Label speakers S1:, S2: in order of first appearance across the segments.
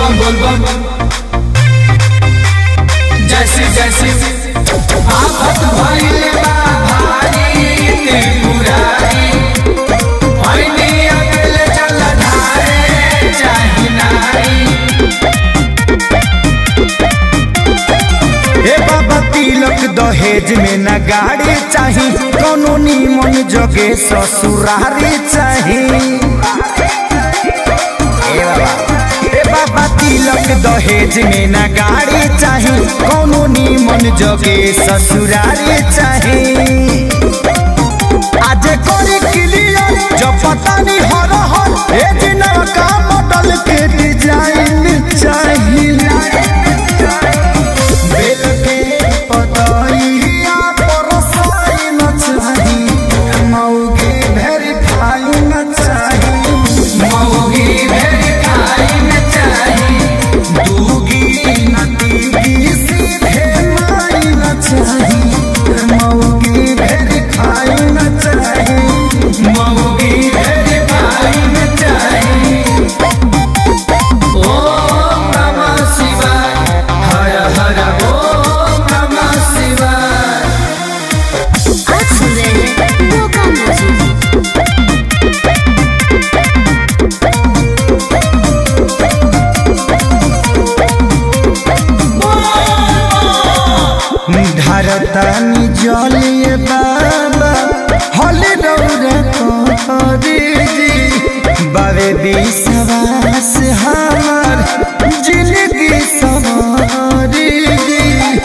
S1: बम बोल बम जैसे जैसे आफत भइले बा भारी त्रिपुरारी होइनी अकेले चल धारे चाही नारी
S2: हे बाबा तिलक दहेज में न गाड़ी चाही कोनो नीमन जगे ससुरारी चाही हे बाबा हे बाबा तिलक दहेज में न गाड़ी चाही कोनो नीमन जगे ससुरारी चाही आज करे क्लियर जब पता नहीं हर हर ए जिना का मॉडल के डिजाइन चाहिए बेल के पतइया पर साइन चाही मौगे वेरीफाई न चाही
S1: मौगी भेड़ खाई न चाही
S2: दूगी नतीगी सीधे माई न चाही मौगे वेरीफाई न चाही
S1: मौगी भेड़ खाई न चाही ओम नमः शिवाय हर हर ओम नमः शिवाय
S3: आज सुन रहे हैं धोखा म्यूजिक
S2: धरतानी जलिए बाबा हले दौरे करी जी बाबे विश्वास हमार जिंदगी सवारी जी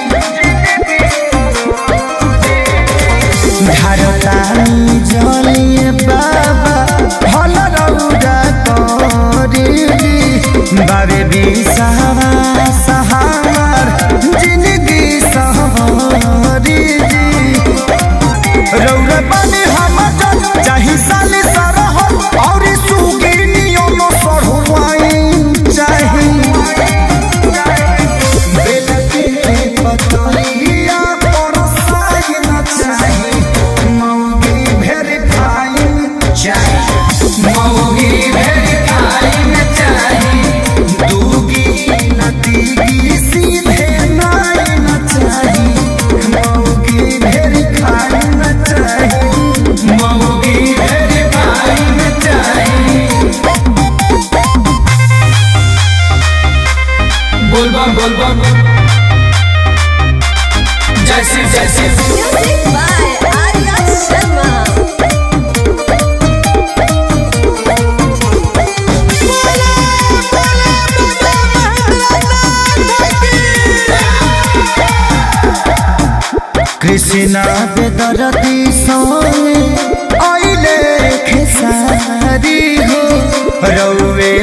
S2: धरतानी जलिए बाबा हले दौरे करी जी बाबे विश्वास हमार जिंदगी सवारी जी रौरे बने हम जज चाही साले सारा हो और सुगी नियम सरवाइन चाही बेल के पतलिया पर साइन चाही मौगी वेरीफाइन चाही
S1: मौगी भेड़ खाई न चाही
S2: दूगी नतीगी सीधे नाइन चाही मौगी वेरीफाइन चाही
S1: मौगी भेड़ खाई न चाही बोल बम बोल बम जैसे जैसे
S3: म्यूजिक बाय आर्या शर्मा
S2: कृष्णा बेदरती सोने आइले खेसारी हो रौवे